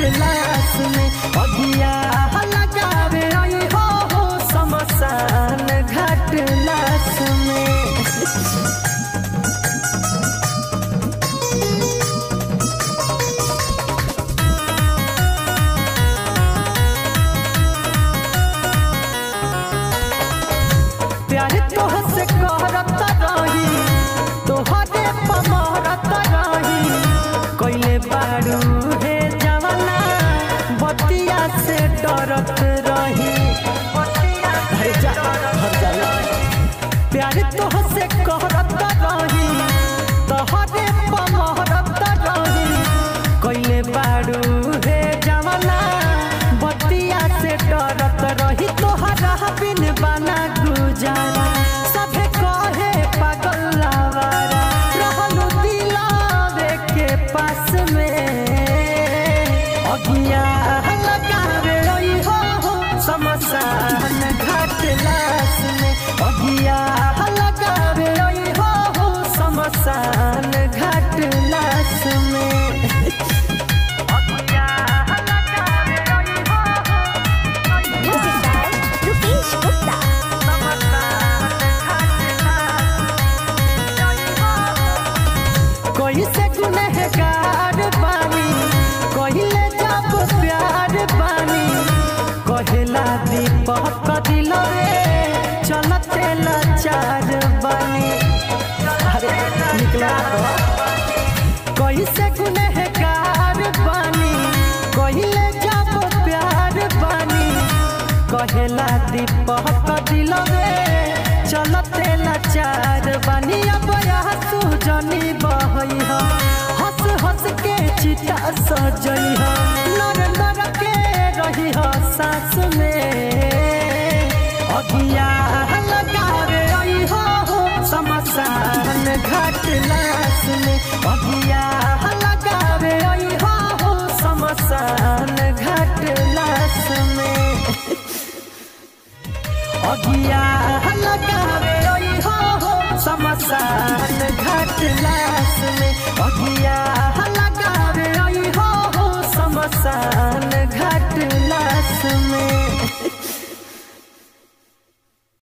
लाश में अगिया लगावे आई हो हो शमशान घाट लाश में प्यार तोह से करत रही तोहरे पमरत रही कैले बारू हे जवाना बतिया से डरत रही अरे जा, हट जा ना। प्यार तोह से करत रही तोहरे पमरत रही कैले बारू हे जवाना बतिया से डरत रही तोहरा बिन बना गुजारा सभे कहे पागल लावारा रहलू दिलावे के पास में अगिया लगावे रही हो हो शमशान घाट लाश में अगिया लगावे रही हो हो शमशान घाट लाश में अगिया लगावे रही हो Music by Rupesh Gupta. कोई से गुनहगार बानी कहिले जब प्यार बानी कहेला दीपक दिल रे चलते लाचार बानी अरे निकला कोई से गुनहगार बानी कहिले जब प्यार बानी कहेला दीपक दिल रे चलते लाचार बानी अब हंसू जनी बहई ह हंस हंस के चिता सजई ह नर नर के रही ह सास में अगिया लगावे रही हो हो शमशान घाट लाश में अगिया लगावे रही हो हो शमशान घाट लाश में अगिया लगावे रही हो हो शमशान घाट लाश में अगिया लगावे रही हो हो शमशान